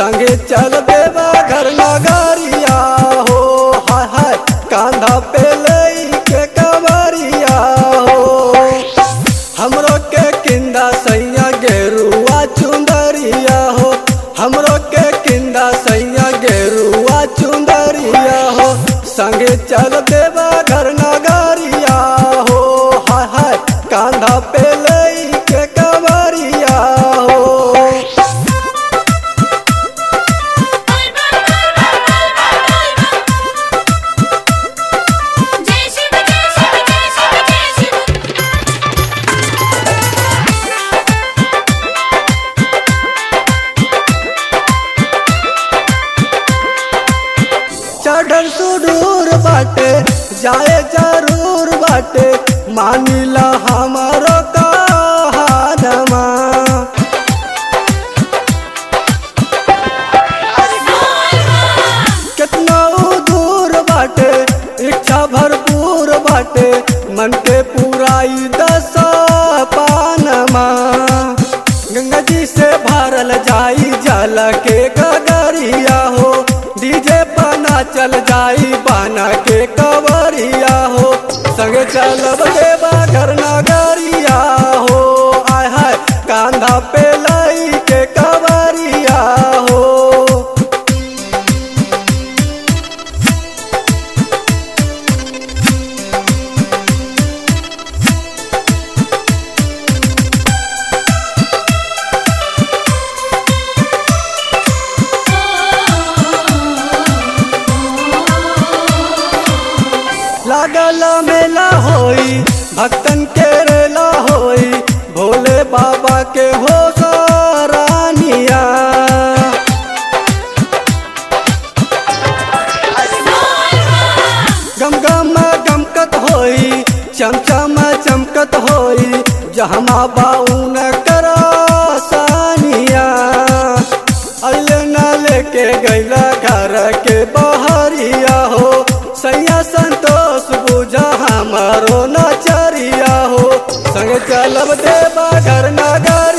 संगे चल देवा घर नगरिया हो हाय हाय कांधा पे लई के कवरिया हो हमरो के किंदा सैया गेरुआ चुंदरिया हो हमरो के किंदा सैया गेरुआ चुंदरिया हो संगे चल देवा घर नगरिया हो हाय हाय कांधा पे लई के कवरिया हो जय शिव जय शिव जय शिव जय शिव चढ़ल सुडूर बाटे जाए जरूर बाटे मानिला हमारो कहानमा कितना ऊ दूर बाटे इच्छा भरपूर बाटे मन के पूराई दस पानमा गंगा जी से भरल जाई जल के गगरिया हो डीजे बना चल जाई बना के कवरिया हो संगे चलब देवा घर नगरिया हो आय हाय कांधा पे लाई के कवरिया हो लागल मेला होई भक्तन के रेला होई भोले बाबा के हो रानिया गम गम गमकत होई चमचम चमकत होई जहमा बाउन करा सानिया अल्ले न लेके गैला घर के बहरिया हो सैया संतोष बुझा हमारो नचरिया हो संग चलब देवा घर नगर